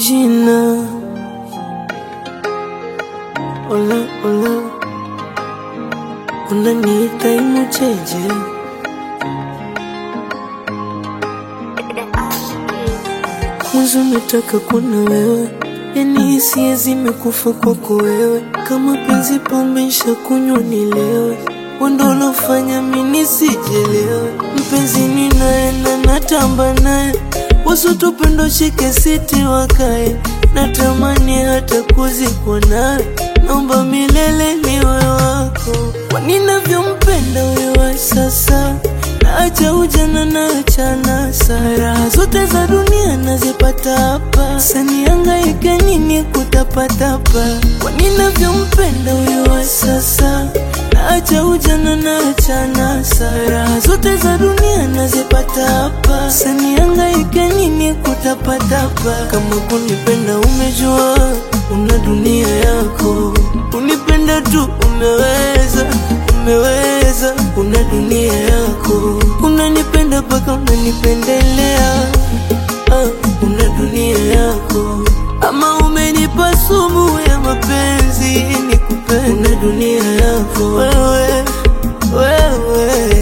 jina Ola ola Unaniita imucheje Mwanzo nataka kuna wewe Yani hisia zimekufa kwako wewe Kama penzi pombe kunywa nilewe Wendo ulofanya mimi sijelewe Mpenzi ninaenda natamba naye Wasotupendo shike siti wakae Natamani hata kuzikwa nawe Naomba milele niwe wako Kwa ninavyompenda wewe sasa Naacha ujana naacha nasa Raha zote za dunia nazipata hapa Sanihangaike nini kutapatapa Kwa ninavyompenda wewe sasa Naacha ujana naacha nasa Raha zote za dunia nazipata hapa Sanihangaike nini kutapatapa Kama kunipenda umejua Una dunia yako Unipenda tu umeweza Umeweza Una dunia yako Unanipenda paka unanipendelea ah, Una dunia yako Ama umenipa sumu ya mapenzi Nikupenda Una dunia yako Wewe Wewe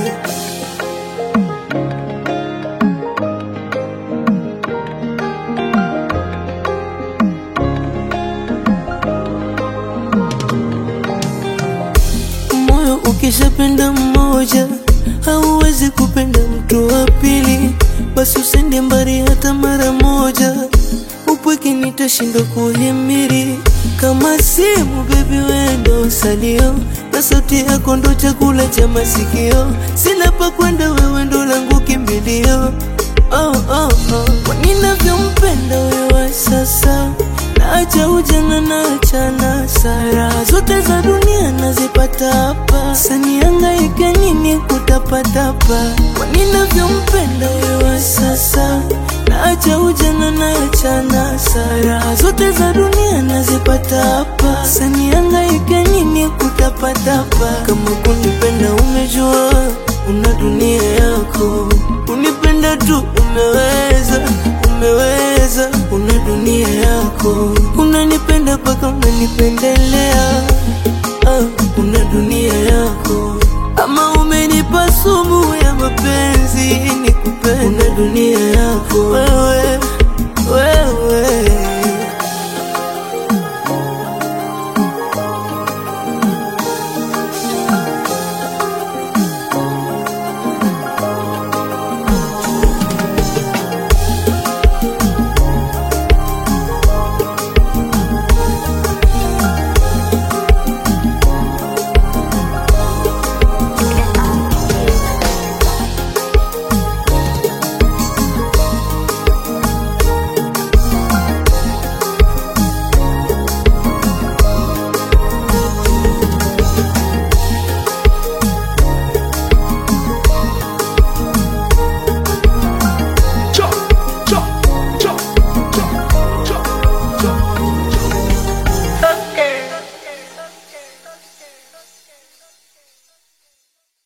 Moyo ukishapenda mmoja hauwezi kupenda mtu wa pili, basi usende mbali hata mara moja. Upweke nitashindwa kuhimiri kama simu, baby wendo salio na sauti yako ndo chakula cha masikio. Sina pa kwenda, wewe ndo langu kimbilio. Oh, oh, oh. Kwa ninavyompenda wewe sasa Naacha ujana naacha nasa Raha zote za dunia nazipata hapa Sanihangaike nini kutapatapa Kwa ninavyompenda wewe sasa Naacha ujana naacha nasa Raha zote za dunia nazipata hapa Sanihangaike nini kutapatapa Kama kunipenda umejua Una dunia yako Unipenda tu umeweza Umeweza Una dunia yako Unanipenda paka unanipendelea ah, Una dunia yako Ama umenipa sumu ya mapenzi Nikupenda Una dunia yako